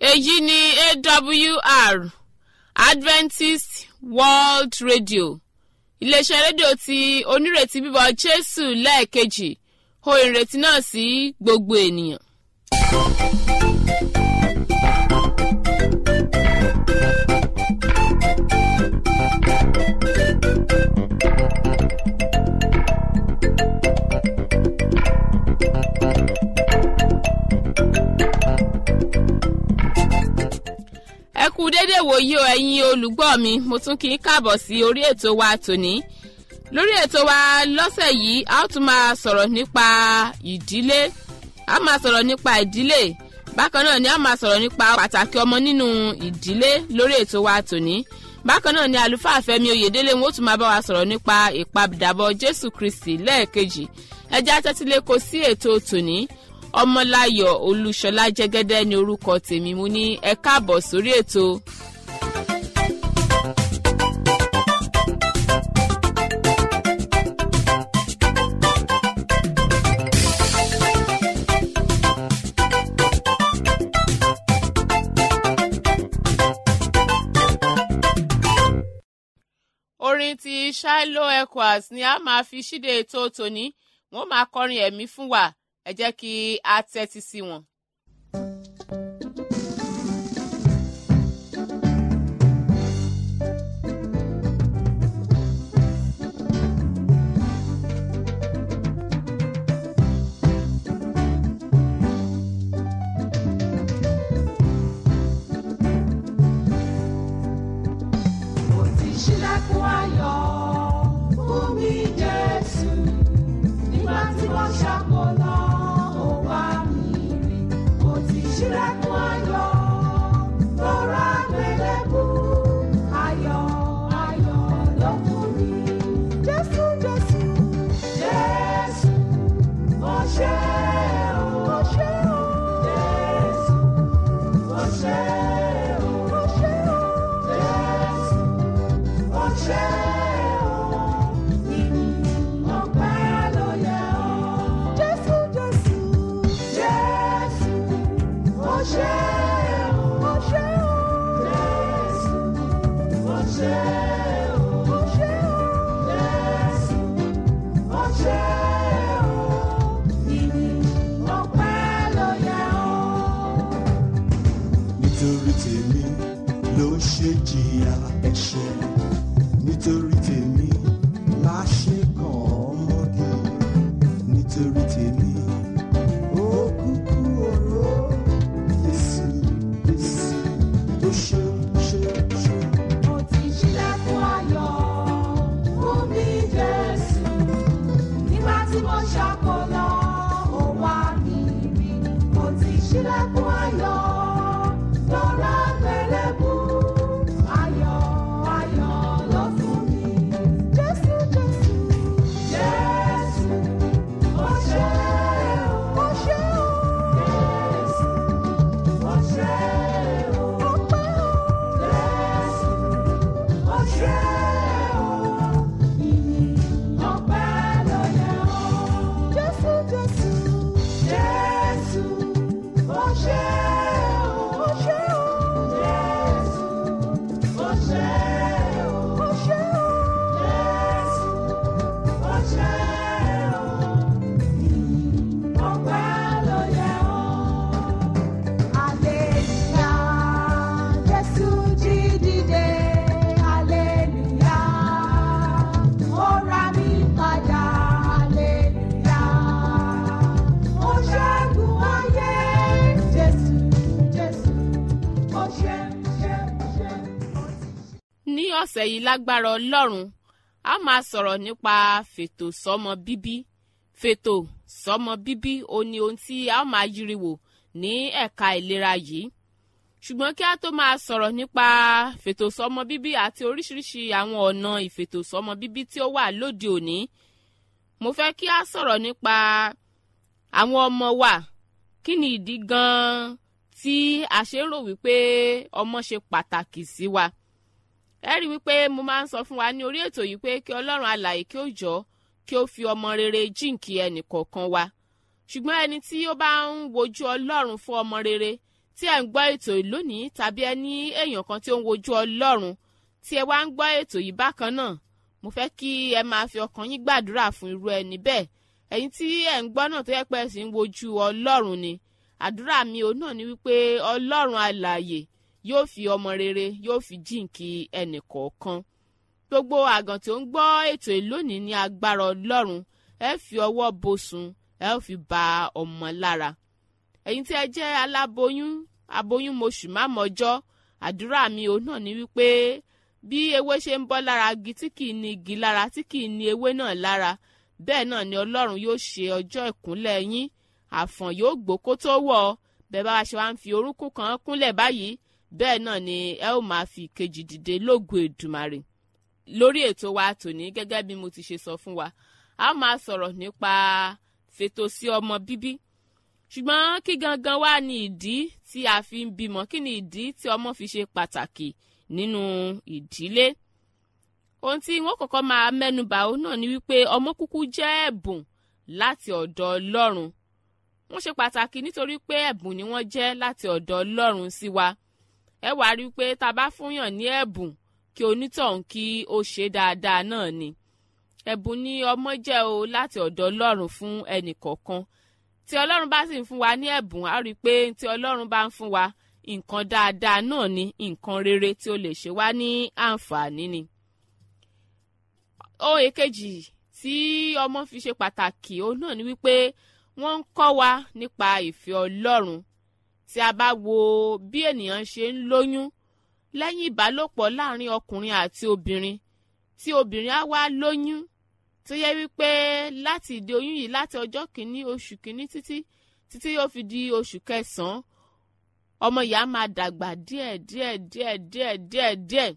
èyí ni awr adventist world radio iléeṣẹ́ rédíò tí onírètí bíbọ̀ jésù lẹ́ẹ̀kejì ho ìrètí náà sí gbogbo ènìyàn. ẹ kú dédé wòye o ẹ̀yin olùgbọ́ mi mo tún kí n káàbọ̀ sí orí ètò wa tòní lórí ètò wa lọ́sẹ̀ yìí a ó tún máa sọ̀rọ̀ nípa ìdílé a máa sọ̀rọ̀ nípa ìdílé bákan náà ni a máa sọ̀rọ̀ nípa pàtàkì ọmọ nínú ìdílé lórí ètò wa tòní bákan náà ni àlùfáà fẹ́mi oyèdélé wọn ó tún máa bá wa sọ̀rọ̀ nípa ìpàdàbọ̀ jésù kristi lẹ́ẹ̀kejì ẹjẹ́ atẹ́tílẹ́kọ sí ètò tòní ọmọláyọ̀ olúṣọlá jẹ́gẹ́dẹ́ ní orúkọ tèmi mo ní ẹ káàbọ̀ sórí ètò. orin ti shiloh echoes ni a máa fi ṣíde ètò tòní wọn máa kọrin ẹ̀mí fún wa ẹ jẹ́ kí a tẹ́tí sí wọn. Mo ti ṣílẹ̀kùn ayọ̀ fún mi Jésù. Nígbà tí wọ́n ṣàkólọ́, ó wá mi rí. Mo ti ṣílẹ̀kùn ayọ̀ lọ́ra gbẹlẹ́bù. Ayọ̀ ayọ̀ ló fún mi. Jésù Jésù Jésù mo ṣe o. Mo ṣe o. Jésù mo ṣe o. Mo ṣe o. Jésù mo ṣe o. Ìyìn ọpẹ́ ló yẹ ọ́. Jésù Jésù Jésù mo ṣe o. Mo ṣe o. Jésù mo ṣe o. Mo ṣe o. Jésù mo ṣe o. Ìyìn ọpẹ́ ló yẹ ọ́. nítorí tèmi ló ṣe jìyà ẹ̀ṣẹ̀ nítorí tèmi la ṣe kàn ọmọge nítorí tèmi ó kúkú oró Jésù Jésù ó ṣe ṣe ṣe. Mo ti ṣílẹ̀kùn ayọ̀ fún mi Jésù. Nígbà tí mo ṣàkólọ́, ó wá mi rí. Mo ti ṣílẹ̀kùn ayọ̀ lọ́ra gbẹlẹ́bù. Ayọ̀ ayọ̀ ló fún mi. Jésù Jésù Jésù mo ṣe o. Mo ṣe o. Jésù mo ṣe o. Ọpẹ́ o. Jésù mo ṣe o. Ìyìn ọpẹ́ ló yẹ ọ́. Jésù Jésù Jésù mo ṣe o. Mo ṣe o. Jésù mo ṣe o. Mo ṣe o. Jésù mo ṣe o. Ìyìn ọpẹ́ ló yẹ ọ́. Aleluya, Jésù jí dìde, aleluya, ó ra mi padà, aleluya, ó ṣẹ́gun ayé, Jésù, Jésù, ó ṣe, ṣe, ṣe, ó ti ṣe. ní ọ̀sẹ̀ yìí lágbára ọlọ́run a máa sọ̀rọ̀ nípa fètò sọ́mọ bíbí fètò sọ́mọ bíbí ó ní ohun tí a ó máa yiri wò ní ẹ̀ka ìlera yìí ṣùgbọ́n kí a tó máa sọ̀rọ̀ nípa fètò sọ́mọ bíbí àti oríṣiríṣi àwọn ọ̀nà ìfètò sọ́mọ bíbí tí ó wà lóde òní mo fẹ́ kí a sọ̀rọ̀ nípa àwọn ọmọ wa kí ni ìdí gan-an tí a ṣe ń rò wípé ọmọ ṣe pàtàkì sí wa ẹ rí i wípé mo máa ń sọ fún wa ní orí ètò yìí pé kí ọlọ́run alàyè kí ó jọ kí ó fi ọmọ rere jíǹkí ẹnì kọ̀ọ̀kan wa ṣùgbọ́n ẹni tí ó bá ń wojú ọlọ́run fún ọmọ rere tí ẹ̀ ń gbọ́ ètò yìí lónìí tàbí ẹ ní èèyàn kan tí ó ń wojú ọlọ́run tí ẹ wá ń gbọ́ ètò yìí bákan náà mo fẹ́ kí ẹ máa fi ọkàn yín gbàdúrà fún irú ẹni bẹ́ẹ̀ ẹ̀yin tí ẹ̀ ń gbọ́ náà tó yẹ pé ẹ sì ń wojú ọlọ́run ni àdúrà mi ò náà ni wípé ọlọ́run alààyè yóò fi ọmọ rere yóò fi jíǹkí ẹnì kọ̀ọ̀kan gbogbo àgàn tí ó ń gbọ́ ètò yìí lónìí ní agbára ọlọ́run ẹ fi ọwọ́ bosùn ẹ ó fi ba ọmọ lára ẹ̀yin tí ẹ jẹ́ aláboyún aboyún moṣù mámọ́jọ́ àdúrà mi ò náà ni wípé bí ewé ṣe ń bọ́ lára igi tí kìí ní igi lára tí kìí ní ewé náà lára bẹ́ẹ̀ náà ni ọlọ́run yóò ṣe ọjọ́ ìkúnlẹ̀ yín àfọ̀n yóò gbó kó tó wọ̀ ọ́ bẹ́ẹ̀ bá wa ṣe wá ń fi orúnkún kan kúnlẹ̀ báyìí bẹ́ẹ̀ náà ni ẹ ó máa fi ìkejì dìde lógo èdùmàrè lórí ètò wa tòní gẹ́gẹ́ bí mo ti ṣe sọ fún wa a máa sọ̀rọ̀ nípa fètò sí ọmọ bíbí ṣùgbọ́n kí gangan wá ní ìdí tí a fi ń bímọ kí ni ìdí tí ọmọ fi ṣe pàtàkì nínú ìdílé ohun tí wọ́n kọ́kọ́ máa mẹ́nubà ó náà ni wípé ọmọ kúkú jẹ́ ẹ̀bùn láti ọ̀dọ̀ ọlọ́run wọ́n ṣe pàtàkì nítorí pé ẹ̀bùn ni wọ́n jẹ́ láti ọ̀dọ̀ ọlọ́run sí wa ẹ wàá rí i pé tá a bá fúnyàn ní ẹ̀bùn kí onítọ̀hún kí ó ṣe dáadáa náà ni ẹ̀bùn ni ọmọ jẹ́ o láti ọ̀dọ̀ ọlọ́run fún ẹnì kọ̀ọ̀kan tí ọlọ́run bá sì ń fún wa ní ẹ̀bùn á rí i pé tí ọlọ́run bá ń fún wa nǹkan dáadáa náà ni nǹkan rere tí ó lè ṣe wá ní àǹfààní ni. ohun èkejì tí ọmọ fi ṣe pàtàkì òun náà ni wípé wọ́n ń kọ́ wa nípa ìfẹ́ ọlọ́run tí a bá wo bí ènìyàn ṣe ń lóyún lẹ́yìn ìbálòpọ̀ láàrin ọkùnrin àti obìnrin tí obìnrin á wá lóyún tó yẹ wípé láti ìdí oyún yìí láti ọjọ́ kìíní oṣù kìíní títí títí yóò fi di oṣù kẹsàn-án ọmọ ìyá máa dàgbà díẹ̀ díẹ̀ díẹ̀ díẹ̀ díẹ̀ díẹ̀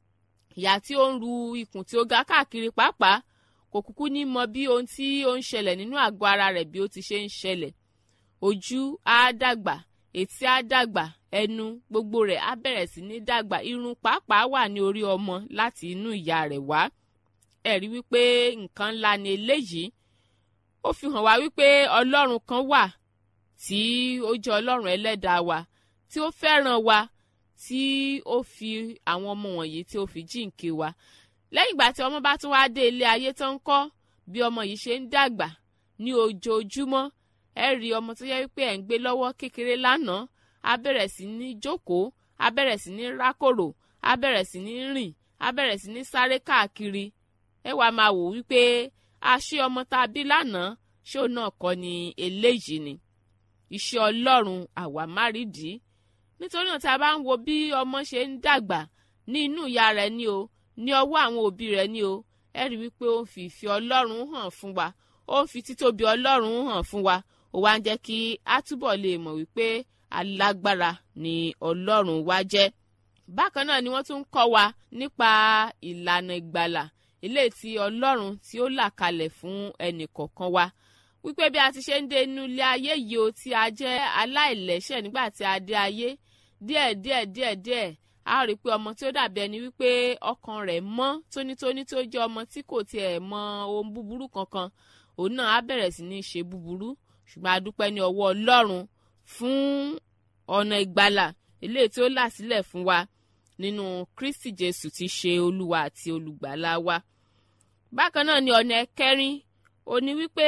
ìyá tí ó ń ru ikùn tí ó ga káàkiri pàápàá kò kúkú ní mọ bí ohun tí ó ń ṣẹlẹ̀ nínú àgọ́ ara rẹ̀ bí ó ti ṣe ń ṣẹlẹ̀ ojú á dàgbà etí á dàgbà ẹnu gbogbo rẹ̀ á bẹ̀rẹ̀ sí ní dàgbà irun pàápàá wà ní orí ọmọ láti inú ìyá rẹ̀ wá ẹ̀rí wípé nǹkan ńlá ni eléyìí ó fi hàn wá wípé ọlọ́run kan wà tí ó jẹ́ ọlọ́run ẹlẹ́dàá wa tí ó fẹ́ràn wa tí ó fi àwọn ọmọ wọ̀nyí tí ó fi jíǹkí wa lẹ́yìn ìgbà tí ọmọ bá tún wá dé ilé ayé tó ń kọ́ bí ọmọ yìí ṣe ń dàgbà ní ojoojúmọ́ ẹ rí ọmọ tó yẹ wípé ẹ̀ ń gbé lọ́wọ́ kékeré lánàá á bẹ̀rẹ̀ sí ní jókòó á bẹ̀rẹ̀ sí ní rákòrò á bẹ̀rẹ̀ sí ní rìn á bẹ̀rẹ̀ sí ní sáré káàkiri ẹ wàá máa wò wípé àṣé ọmọ tá a bí lánàá ṣé òun náà kọ́ ni eléyìí ni iṣẹ́ ọlọ́run àwa márìdí nítorí náà tí a bá ń wo bí ọmọ ṣe ń dàgbà ní inú ìyá rẹ̀ ni o ní ọwọ́ àwọn òbí rẹ̀ ni o ẹ rí wípé ó ń fi ìfẹ́ ọlọ́run hàn fún wa ó ń fi títóbi ọlọ́run hàn fún wa ó wá ń jẹ́ kí a túbọ̀ lè mọ̀ wípé alágbára ni ọlọ́run wa jẹ́ bákan náà ni wọ́n tún ń kọ́ wa nípa ìlànà ìgbàlà ilé tí ọlọ́run tí ó là kalẹ̀ fún ẹnì kọ̀ọ̀kan wa wípé bí a ti ṣe ń dé inú ilé ayé yìí o tí a jẹ́ aláìlẹ́ṣẹ̀ nígbà tí a dé ayé díẹ̀ díẹ̀ díẹ̀ díẹ̀ a rí i pé ọmọ tí ó dàbí ẹni wípé ọkàn rẹ̀ mọ́ tónítóní tó jẹ́ ọmọ tí kò tiẹ̀ mọ ohun búburú kankan òun náà á bẹ̀rẹ̀ sí ní ṣe búburú ṣùgbọ́n a dúpẹ́ ní ọwọ́ ọlọ́run fún ọ̀nà ìgbàlà ilé tí ó là sílẹ̀ fún wa nínú kristi jésù ti ṣe olúwa àti olùgbàlà wa bákan náà ni ọ̀nà ẹ̀kẹrin ó ní wípé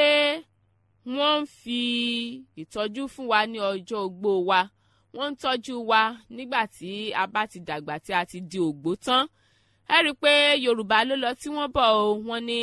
wọ́n ń fi ìtọ́jú fún wa ní ọjọ́ ogbó wa wọ́n ń tọ́jú wa nígbà tí a bá ti dàgbà tí a ti di ògbó tán ẹ rí i pé yorùbá ló lọ tí wọ́n bọ̀ o wọ́n ní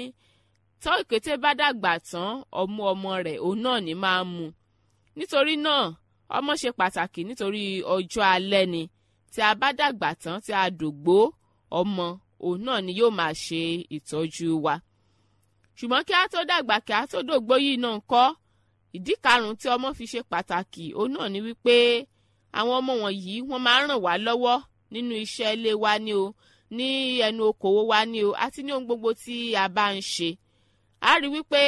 tọ́ ìkété bá dàgbà tán ọmú ọmọ rẹ̀ òun náà ní máa mu nítorí náà ọmọ ṣe pàtàkì nítorí ọjọ́ alẹ́ ni tí a bá dàgbà tán tí a dògbó ọmọ òun náà ni yóò máa ṣe ìtọ́jú wa ṣùgbọ́n kí a tó dàgbà kí a tó dògbó yìí náà kọ́ ìdí karùn-ún tí ọmọ fi ṣe pàtàkì òun náà ni wípé àwọn ọmọ wọ̀nyí wọ́n máa ń ràn wá lọ́wọ́ nínú iṣẹ́ ilé wa ni o ní ẹnu okòwò wa ni o àti ní ohun gbogbo tí a bá ń ṣe a rí wípé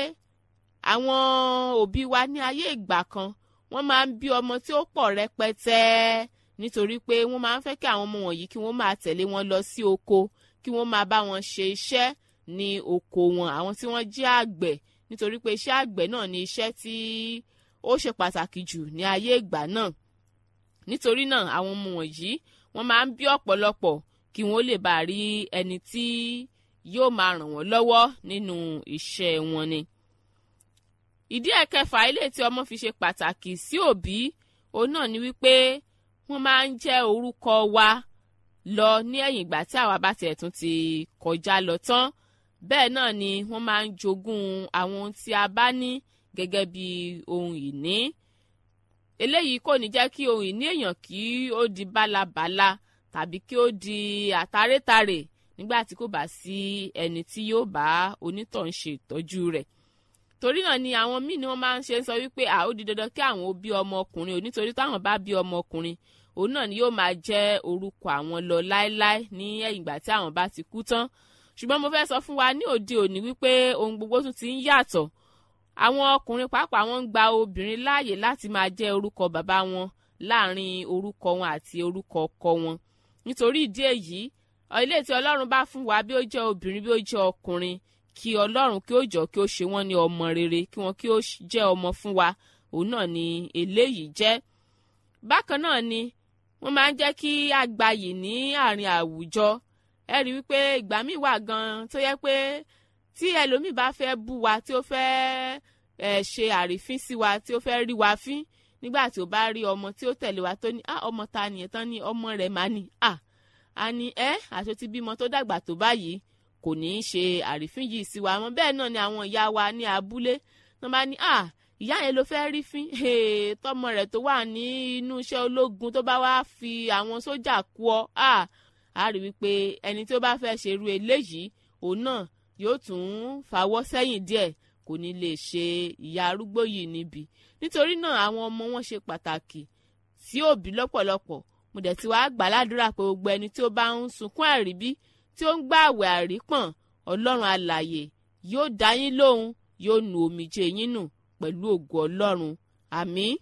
àwọn òbí wa ní ayé ìgbà kan wọ́n máa ń bí ọmọ tí ó pọ̀ rẹpẹtẹ nítorí pé wọ́n máa ń fẹ́ kí àwọn ọmọ wọ̀nyí kí wọ́n máa tẹ̀lé wọn lọ sí oko kí wọ́n máa bá wọn ṣe iṣẹ́ ní oko wọn àwọn tí wọ́n jẹ́ àgbẹ̀ nítorí pé iṣẹ́ àgbẹ̀ náà ni iṣẹ́ tí ó ṣe pàtàkì jù ní ayé ìgbà náà nítorí náà àwọn ọmọ wọ̀nyí wọ́n máa ń bí ọ̀pọ̀lọpọ̀ kí wọ́n lè bá rí ẹni tí yóò máa ràn wọ́n lọ́wọ́ nínú iṣẹ́ wọn ni. ìdí ẹ̀kẹfà ilé tí ọmọ fi ṣe pàtàkì sí òbí òun náà ni wípé wọ́n máa ń jẹ́ orúkọ wa lọ ní ẹ̀yìn ìgbà tí àwa bá tiẹ̀ tún ti kọjá lọ tán bẹ́ẹ̀ náà ni wọ́n máa ń jogún àwọn ohun tí a bá ní gẹ́gẹ́ bí ohun ìní eléyìí kò ní jẹ́ kí ohun ìní èèyàn kí ó di bálabàla tàbí kí ó di àtàrétàrè nígbà tí kò bá sí ẹni tí yóò bá onítọ̀hún ṣe ìtọ́jú rẹ̀ torí náà ni àwọn míì ni wọ́n máa ń ṣe ń sọ wípé à ó di dandan kí àwọn ó bí ọmọ ọkùnrin ò nítorí táwọn bá bí ọmọ ọkùnrin òun náà ni yóò máa jẹ́ orúkọ àwọn lọ láéláé ní ẹ̀yìn ìgbà tí àwọn bá ti kú tán ṣùgbọ́n mo fẹ́ sọ fún wa ní òde òní wípé ohun gbogbo tún ti ń yàtọ̀ àwọn ọkùnrin pàápàá wọn ń gba obìnrin láàyè láti máa jẹ́ orúkọ bàbá wọn láàrin orúkọ wọn àti orúkọ ọkọ wọn nítorí ìdí èyí ilé tí ọlọ́run bá fún wa bí ó jẹ́ obìnrin bí ó jẹ́ ọkùnrin kí ọlọ́run kí ó jọ kí ó ṣe wọ́n ní ọmọ rere kí wọ́n kí ó jẹ́ ọmọ fún wa òun náà ni eléyìí jẹ́ bákan náà ni wọ́n máa ń jẹ́ kí àgbàyè ní àárín àwùjọ ẹ rí wípé ìgbà míì wà gan tó yẹ pé tí ẹlòmíì bá fẹ́ bú wa tí ó fẹ́ ẹ ṣe àrífín sí wa tí ó fẹ́ rí wa fín nígbà tí ó bá rí ọmọ tí ó tẹ̀lé wa tó ní ah ọmọ ta nìyẹn tán ní ọmọ rẹ̀ máa ní ah a ní ẹ àti ti bímọ tó dàgbà tó báyìí kò ní í ṣe àrífín yìí sí wa mọ́ bẹ́ẹ̀ náà ni àwọn ìyá wa ní abúlé tó bá ní ah ìyá yẹn ló fẹ́ rí fín tọmọ rẹ̀ tó wà ní inú iṣẹ́ ológun tó bá wá fi àwọn sójà kú ọ ah a rí wípé ẹni tó bá fẹ́ ṣerú eléyìí òun náà yóò tún fàwọ́ sẹ́yìn díẹ̀ kò ní lè ṣe ìyá arúgbó yìí níbi nítorí náà àwọn ọmọ wọn ṣe pàtàkì sí òbí lọ́pọ̀lọpọ̀ mo dẹ̀ ti wá gbà ládùúrà pé gbogbo ẹni tí ó bá ń sunkún àríbí tí ó ń gbà àwẹ̀ àrípọ̀n ọlọ́run alàyè yóò dá yín lóhùn yóò nu omijé yín nù pẹ̀lú ògo ọlọ́run àmín.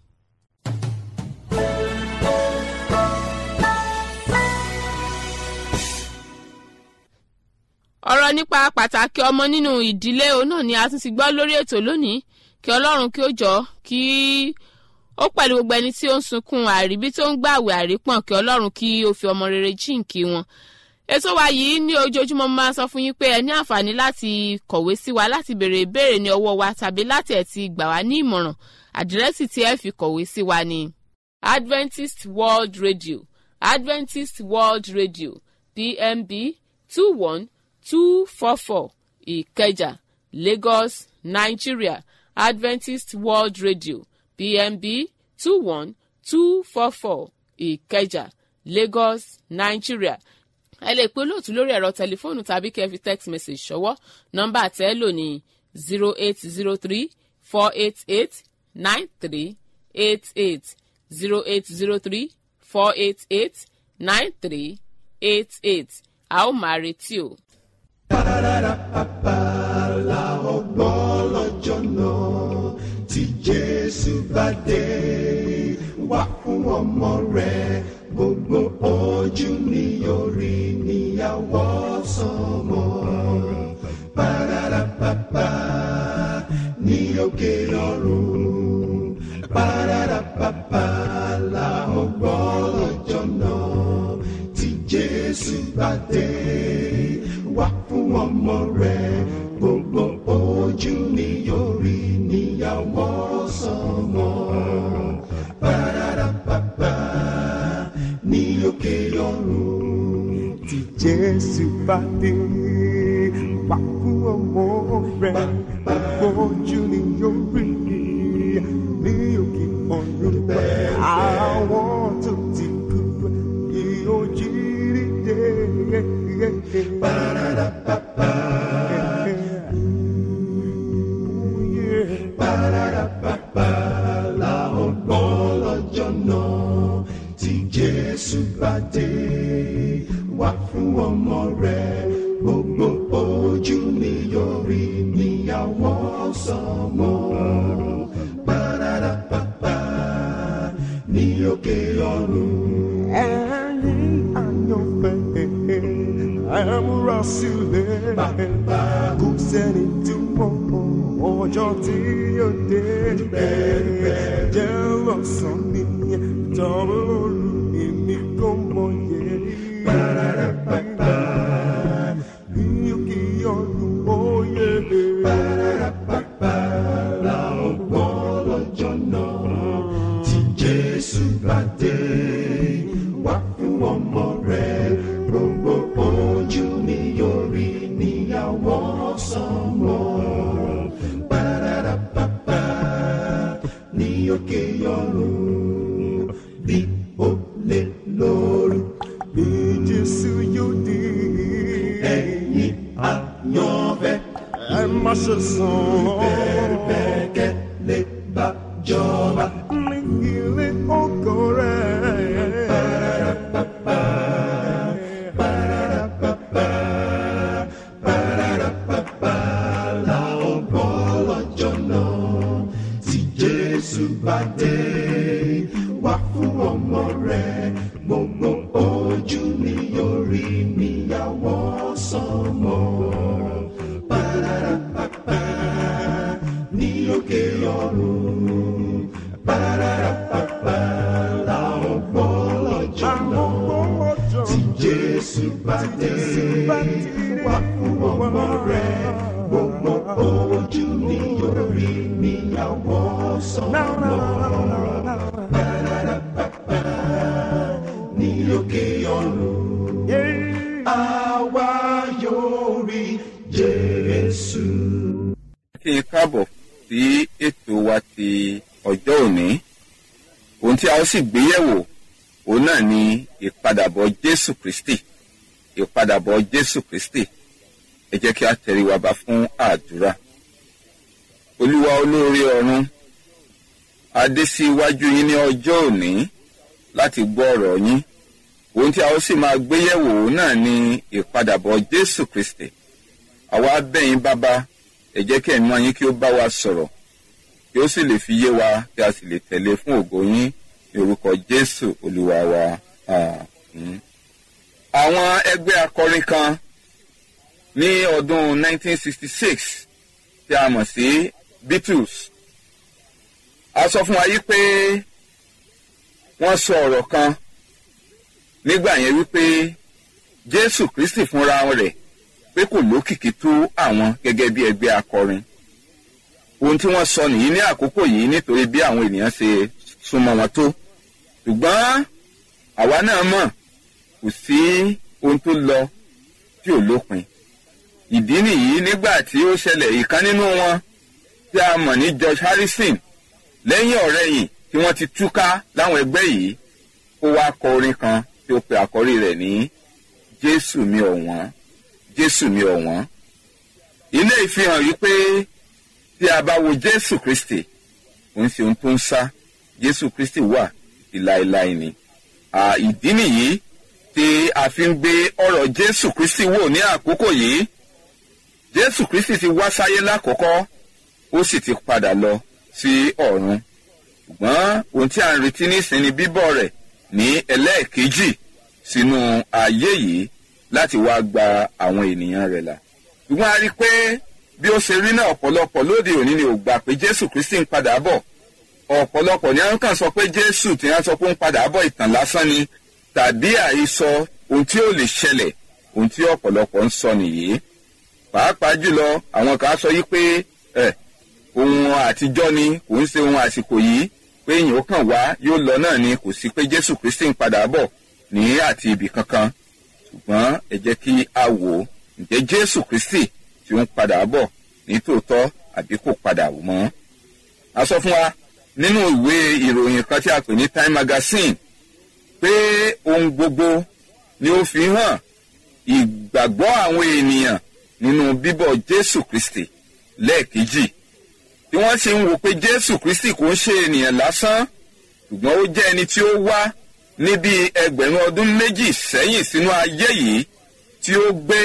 ọ̀rọ̀ nípa pàtàkì ọmọ nínú ìdílé òun náà ni a tún ti gbọ́ lórí ètò lónìí kí ọlọ́run kí ó jọ kí ó pẹ̀lú gbogbo ẹni tí ó ń sunkún àríbí tó ń gbàwé àrípọ̀n kí ọlọ́run kí ó fi ọmọ rere jíǹkí wọn. ètò wa yìí ní ojoojúmọ́ mo máa sọ fún yín pé ẹ ní àǹfààní láti kọ̀wé sí wa láti béèrè ìbéèrè ní ọwọ́ wa tàbí láti ẹ̀ ti gbà wá ní ìmọ̀ràn àdírẹ́sì tí ẹ fi kọ̀wé sí wa ni Adventist World Radio Adventist World Radio PMB two one two four four ìkẹjà lagos nigeria adventist world radio pmb two one two four four ìkẹjà lagos nigeria ẹ lè pe olóòtú lórí ẹ̀rọ tẹlifóònù tàbí kẹ́ ẹ fi text message ṣọwọ́ nọ́mbà tẹ́ ẹ lò ní zero eight zero three four eight eight nine three eight eight zero eight zero three four eight eight nine three eight eight a ó máa retí o. la ọgbọ́n lọ́jọ́ náà tí jésù bá dé wá fún ọmọ rẹ̀ gbogbo ojú ni yóò rí níyàwó sọmọ. Pararapapa ní òkè ọ̀run. Pararapapa la ọgbọ́n lọ́jọ́ náà tí jésù bá dé wá fún ọmọ rẹ̀ gbogbo ojú ni yóò rí níyàwó sọmọ. Pararapapa ní òkè ọ̀run. tí jésù bá dé wá fún ọmọ rẹ̀ gbogbo ojú ni yóò rí ní òkè ọ̀run àwọn tó ti kú yóò jí dìde. Pararapapa. Oh, yeah. Pararapapa la ọgbọ́n lọ́jọ́ náà tí Jésù bá dé wá fún ọmọ rẹ̀ gbogbo ojú ni yóò rí níyàwó sọmọ. Pararapapa ní òkè ọ̀run. ẹ̀yin àyànfẹ́ ẹ̀múra sílẹ̀ kò sẹ́ni tí mọ̀ ọjọ́ tí yóò dé jẹ́ lọ́sàn-án ní tọ́wọ́ olú bá dé wá fún ọmọ rẹ gbogbo ojú ni yóò rí níyàwó sọmọ Ba-da-da-ba-ba, ní òkè ọ̀run bí ó lè lóru bí jésù yóò dé. ẹ̀yin àyànfẹ́ ẹ má ṣe sàn. bẹ́ẹ̀ lè bá jọba. ní ilé ọkọ rẹ̀. la ọgbọ́ lọ́jọ́ náà tí jésù bá dé wá fún ọmọ rẹ̀ gbogbo ojú ni yóò rí níyàwó sọmọ. Ba-da-da-ba-ba, ní òkè ọ̀run Ba-da-da-ba-ba, la ọgbọ́ lọ́jọ́ náà tí jésù bá dé wá fún ọmọ rẹ̀ gbogbo ojú ni yóò rí níyàwó sọmọ ní òkè ọ̀run àwa yóò rí jésù. kí n káàbọ̀ sí ètò wa ti ọjọ́ òní ohun tí a ó sì gbéyẹ̀wò òun náà ni ìpadàbọ̀ jésù kristi ìpadàbọ̀ jésù kristi ẹ jẹ́ kí a tẹríwa ba fún àdúrà olúwa olóore ọ̀run a dé sí iwájú yín ní ọjọ́ òní láti gbọ́ ọ̀rọ̀ yín ohun tí a ó sì máa gbéyẹ̀wò òun náà ni ìpadàbọ̀ jésù kristi àwa bẹ̀yìn bàbá ẹ jẹ́ kí ẹ̀mí yín kí ó bá wa sọ̀rọ̀ kí ó sì lè fi yé wa kí a sì lè tẹ̀lé fún ògo yín ní orúkọ jésù olúwa wa àmín. àwọn ẹgbẹ́ akọrin kan ní ọdún 1966 tí a mọ̀ sí beatles a sọ fún wa yí pé wọ́n sọ ọ̀rọ̀ kan nígbà yẹn wípé jésù kristi fúnra rẹ̀ pé kò lókìkí tó àwọn gẹ́gẹ́ bí ẹgbẹ́ akọrin ohun tí wọ́n sọ nìyí ní àkókò yìí nítorí bí àwọn ènìyàn ṣe súnmọ́ wọn tó ṣùgbọ́n àwa náà mọ̀ kò sí ohun tó lọ tí ò lópin ìdí nìyí nígbà tí ó ṣẹlẹ̀ ìkan nínú wọn tí a mọ̀ ní george harrison lẹ́yìn ọ̀rẹ́yìn tí wọ́n ti túká láwọn ẹgbẹ́ yìí ó wá kọ orin kan tí ó pe àkọ́rí rẹ̀ ní jésù mi ọ̀wọ́n jésù mi ọ̀wọ́n ilé ìfihàn yìí pé tí a bá wo jésù kristi kò ń ṣe ohun tó ń sá jésù kristi wà ìláìláì ni À, ìdí nìyí tí a fi ń gbé ọ̀rọ̀ jésù kristi wò ní àkókò yìí jésù kristi ti wá sáyé lákòókò ó sì ti padà lọ sí ọ̀run ṣùgbọ́n ohun tí a ń retí nísìnyí bíbọ̀ rẹ̀ ní ẹlẹ́ẹ̀kejì sínú ayé yìí láti wá gba àwọn ènìyàn rẹ̀ là ṣùgbọ́n a rí i pé bí ó ṣe rí náà ọ̀pọ̀lọpọ̀ lóde òní ni ò gbà pé jésù kristi ń padà bọ̀ ọ̀pọ̀lọpọ̀ ni wọ́n kàn sọ pé jésù tí wọ́n sọ pé ń padà bọ̀ ìtàn lásán ni tàbí àhesọ ohun tí ó lè ṣẹlẹ̀ ohun tí ọ̀pọ̀lọpọ̀ ń sọ nìyí pàápàá jùlọ àwọn kan sọ yí pé ẹ ohun àtijọ́ ni kò ń ṣe ohun àsìkò yìí pé èèyàn ó kàn wá yóò lọ náà ni kò sí pé jésù kristi ń padà bọ̀ ní àti ibì kankan ṣùgbọ́n ẹ jẹ́ kí a wò ó ǹjẹ́ jésù kristi tí ó ń padà bọ̀ ní tòótọ́ àbí kò padà mọ́. a sọ fún wa nínú ìwé ìròyìn kan tí a pè ní time magazine pé ohun gbogbo ni ó fi hàn ìgbàgbọ́ àwọn ènìyàn nínú bíbọ̀ jésù kristi lẹ́ẹ̀kejì tí wọ́n sì ń wò pé jésù kristi kò ń ṣe ènìyàn lásán ṣùgbọ́n ó jẹ́ ẹni tí ó wá ní bí ẹgbẹ̀rún ọdún méjì sẹ́yìn sínú ayé yìí tí ó gbé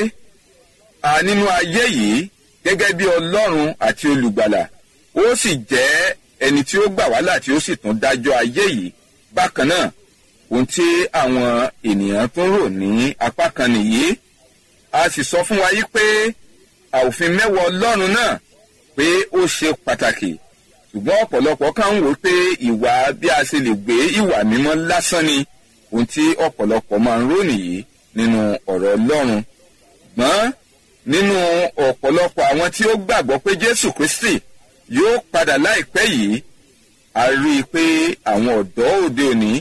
a nínú ayé yìí gẹ́gẹ́ bí ọlọ́run àti olùgbàlà ó sì jẹ́ ẹni tí ó gbà wá là tí ó sì tún dájọ́ ayé yìí bákan náà ohun tí àwọn ènìyàn tún rò ní apá kan nìyí a sì sọ fún wa yí pé àòfin mẹ́wàá ọlọ́run náà pé ó ṣe pàtàkì ṣùgbọ́n ọ̀pọ̀lọpọ̀ kan ń wò pé ìwà bí a ṣe lè gbé ìwà mímọ́ lásán ni ohun tí ọ̀pọ̀lọpọ̀ máa ń rò nìyí nínú ọ̀rọ̀ ọlọ́run ṣùgbọ́n nínú ọ̀pọ̀lọpọ̀ àwọn tí ó gbàgbọ́ pé jésù kristi yóò padà láìpẹ́ yìí a rí i pé àwọn ọ̀dọ́ òde òní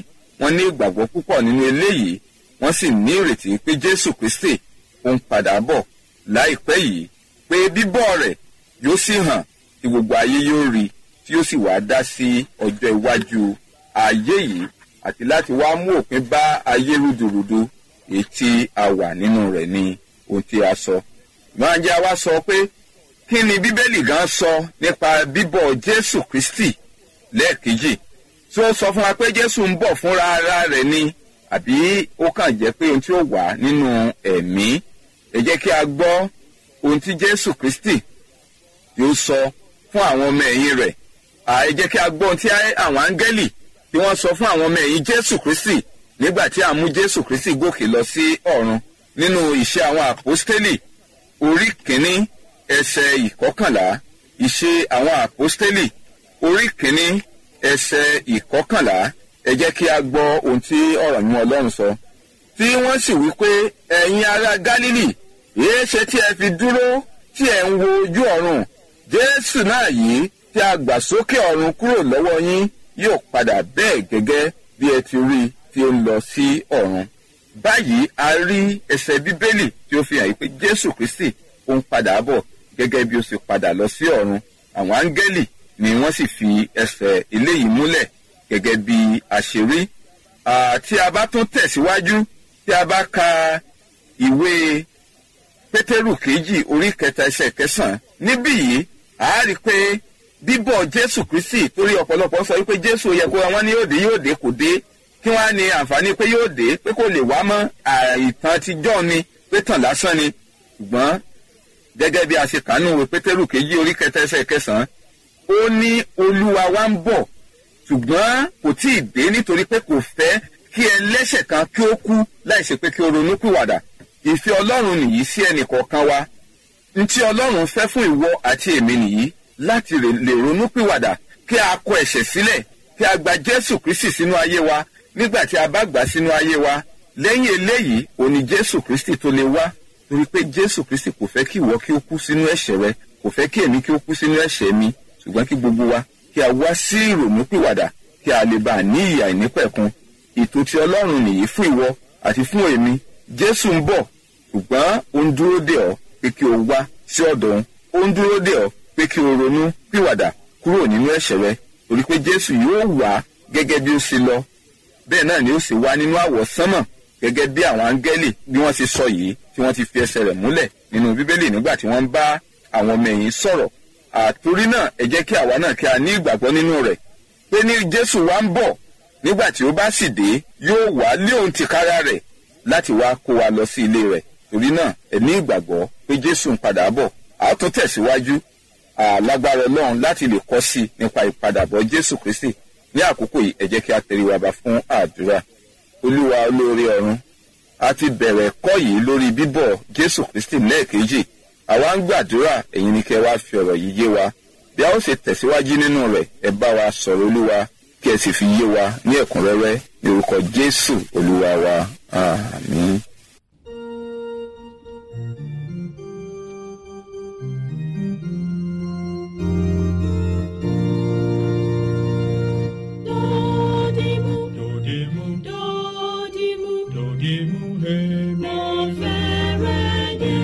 wọ́n ní ìgbàgbọ́ púpọ̀ nínú eléyìí wọ́n sì ní ìrètí pé jésù kristi ó ń padà bọ̀ láìpẹ́ yìí pé bíbọ̀ rẹ̀ yóò sì hàn tí gbogbo ayé yóò rí tí yóò sì wá dá sí ọjọ́ iwájú ayé yìí àti láti wá mú òpin bá ayé rúdurùdu èyí tí a wà nínú rẹ̀ ní ohun tí a sọ. máa jẹ́ wá sọ pé kí ni bíbélì gan sọ nípa bíbọ̀ jésù kristi lẹ́ẹ̀kejì tí ó sọ fún wa pé jésù ń bọ̀ fúnra ara rẹ̀ ni àbí ó kàn jẹ́ pé ohun tí ó wà nínú ẹ̀mí ẹ jẹ́ kí a gbọ́ ohun tí jésù kristi yóò sọ fún àwọn ọmọ ẹ̀yìn rẹ̀ ẹ jẹ́ kí a gbọ́ ohun tí àwọn áńgẹ́lì tí wọ́n sọ fún àwọn ọmọ ẹ̀yìn jésù kristi nígbà tí a mú jésù kristi gòkè lọ sí ọ̀run nínú ìṣe àwọn àpọ́stélì orí kìíní ẹsẹ̀ ìkọkànlá ìṣe àwọn àpọ́stélì orí kìíní ẹsẹ̀ ìkọkànlá ẹ jẹ́ kí a gbọ́ ohun tí ọ̀rọ̀ yín ọlọ́run sọ tí wọ́n sì wí pé ẹ̀yin ará gálílì èé ṣe tí ẹ fi dúró tí ẹ ń wo ojú ọ̀run jésù náà yìí tí a gbà sókè ọ̀run kúrò lọ́wọ́ yín yóò padà bẹ́ẹ̀ gẹ́gẹ́ bí ẹ ti rí tí ó ń lọ sí ọ̀run báyìí a rí ẹsẹ̀ bíbélì tí ó fi hàn yí pé jésù kristi ó ń padà bọ̀ gẹ́gẹ́ bí ó sì padà lọ sí ọ̀run àwọn áńgẹ́lì ni wọ́n sì fi ẹsẹ̀ eléyìí múlẹ̀ gẹ́gẹ́ bí a ṣe rí tí a bá tún tẹ̀síwájú tí a bá ka ìwé pétérù kejì orí kẹta ẹsẹ̀ kẹsàn-án níbí yìí a rí i pé bíbọ̀ jésù kristi torí ọ̀pọ̀lọpọ̀ sọ wípé jésù yẹ kó wọn ní yóò dé yóò dé kò dé kí wọ́n á ní àǹfààní pé yóò dé pé kò lè wá mọ́ ìtàn ti jọ́ ni pé tàn lásán ni ṣùgbọ́n gẹ́gẹ́ bí a ṣe kàánú ìwé pétérù kejì orí kẹta ẹsẹ̀ kẹsàn-án ó ní olúwa wa ń bọ̀ ṣùgbọ́n kò tí ì dé nítorí pé kò fẹ́ kí ẹlẹ́ṣẹ̀ kan kí ó kú láìsí pé kí ó ronú pìwàdà ìfẹ́ ọlọ́run nìyí sí ẹnì kọ̀ọ̀kan wa ntí ọlọ́run fẹ́ fún ìwọ àti èmi nìyí láti lè ronú pìwàdà kí a kọ ẹ̀ṣẹ̀ sílẹ̀ kí a gba jésù kristi sínú ayé wa nígbà tí a bá gbà sínú ayé wa lẹ́yìn eléyìí òní jésù kristi tó lè wá torí pé jésù kristi kò fẹ́ kí ìwọ kí ó kú sínú ẹ̀ṣẹ̀ rẹ kò fẹ́ kí èmi kí ó kú sínú ẹ̀ṣẹ̀ mi ṣùgbọ́n kí gbogbo wa kí a wá sí ìrònú pìwàdà kí a lè bá a ní ìyà ìnípẹ̀kun ètò tí ọlọ́run nìyí fún ìwọ àti fún èmi jésù ń bọ̀ ṣùgbọ́n ó ń dúró dè ọ́ pé kí o wá sí ọ̀dọ̀ òun ó ń dúró dè ọ́ pé kí o ronú pìwàdà kúrò nínú ẹ̀ṣẹ̀ rẹ torí pé jésù yóò wá gẹ́gẹ́ bí ó ṣe lọ bẹ́ẹ̀ náà ni ó sì wá nínú àwọ̀ sánmọ̀ gẹ́gẹ́ bí àwọn áńgẹ́lì bí wọ́n ti sọ yìí tí wọ́n ti fi ẹsẹ̀ rẹ̀ múlẹ̀ nínú bíbélì nígbà tí wọ́n ń bá àwọn ọmọ ẹ̀yìn sọ̀rọ̀ àtorí náà ẹ jẹ́ kí àwa náà kí a ní ìgbàgbọ́ nínú rẹ̀ pé ní jésù wá ń bọ̀ nígbà tí ó bá sì dé yóò wá lé òun tìkára rẹ̀ láti wá kó wa lọ sí ilé rẹ̀ torí náà ẹ ní ìgbàgbọ́ pé jésù ń padà bọ̀ a ó tún tẹ̀síwájú àlágbára ọlọ́run láti lè kọ́ sí i nípa ìpadàbọ̀ jésù kristi ní àkókò yìí ẹ jẹ́ kí a tẹ̀lé wa bá fún àdúrà olúwa olóore ọ̀run a ti bẹ̀rẹ̀ ẹ̀kọ́ yìí lórí bíbọ̀ jésù kristi lẹ́ẹ̀kejì àwa ń gbàdúrà ẹ̀yin ni kẹ́ wá fi ọ̀rọ̀ yìí yé wa bí a ó ṣe tẹ̀síwájú nínú rẹ̀ ẹ bá wa sọ̀rọ̀ olúwa kí ẹ sì fi yé wa ní ẹ̀kúnrẹ́rẹ́ ní orúkọ jésù olúwa wa àmín. Dodimu, Dodimu, dodimu, dodimu, hemi, mo fẹ́rẹ̀ dé.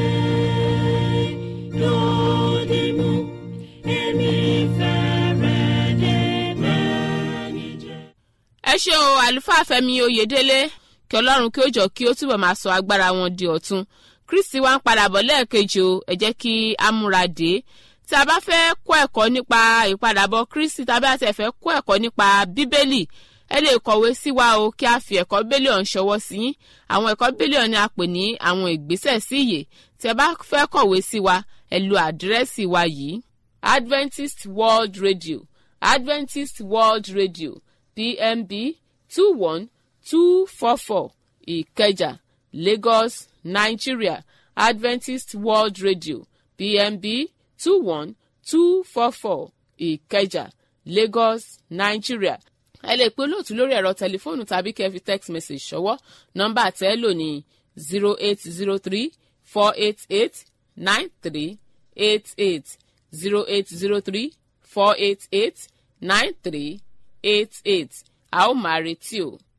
Dodimu, èmi fẹ́rẹ̀ dé bẹ́ẹ̀ ni jẹ́. ẹ ṣe o àlùfáà fẹmi oyèdélé kí ọlọ́run kí ó jọ kí ó túbọ̀ máa sọ agbára wọn di ọ̀tun kristi wa ń padà bọ̀ lẹ́ẹ̀kejì o ẹ jẹ́ kí a múra dé tí a bá fẹ́ kọ́ ẹ̀kọ́ nípa ìpadàbọ̀ kristi tàbí àti ẹ̀fẹ́ kọ́ ẹ̀kọ́ nípa bíbélì ẹ lè kọ̀wé sí wa o kí a fi ẹ̀kọ́ bíbélì ọ̀hún ṣọwọ́ sí yín àwọn ẹ̀kọ́ bíbélì ọ̀hún ni a pè ní àwọn ìgbésẹ̀ sí ìyè tí ẹ bá fẹ́ kọ̀wé sí wa ẹ lo àdírẹ́sì wa yìí adventist world radio adventist world radio pmb two one two four four ìkẹjà lagos nigeria adventist world radio pmb two one two four four ìkẹjà lagos nigeria ẹ lè pe olóòtú lórí ẹ̀rọ tẹlifóònù tàbí kẹ́ ẹ fi text message ṣọwọ́ nọ́mbà tẹ́ ẹ lò ní zero eight zero three four eight eight nine three eight eight zero eight zero three four eight eight nine three eight eight a ó máa retí o.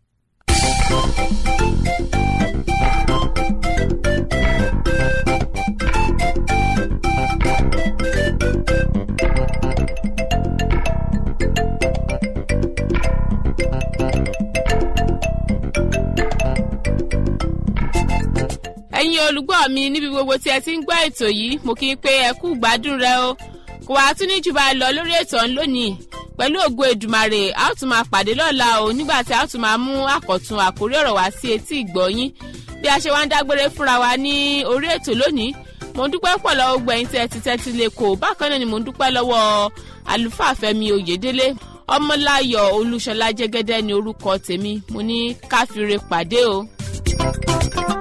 ẹ̀yin olùgbọ́ mi níbi gbogbo tí ẹ ti ń gbọ́ ètò yìí mo kí n pé ẹ kú gbádùn rẹ o kò wá tún ní jù bá lọ lórí ètò ọ̀hún lónìí pẹ̀lú ògo èdùmàrè a ó tún máa pàdé lọ́la o nígbà tí a ó tún máa mú àkọ̀tun àkórí ọ̀rọ̀ wá sí etí ìgbọ̀nyín bí a ṣe wá ń dágbére fúnra wa ní orí ètò lónìí mo ń dúpẹ́ pọ̀ lọ́wọ́ gbẹ̀yìn tí ẹ ti tẹ́tí lè kó bákan náà ni mo ń dúpẹ́ lọ́wọ́ àlùfáà fẹ́mi oyèdélé ọmọláyọ̀ olúṣọlá jẹ́gẹ́dẹ́ ni orúkọ tèmi mo ní káfíńre pàdé o. thank you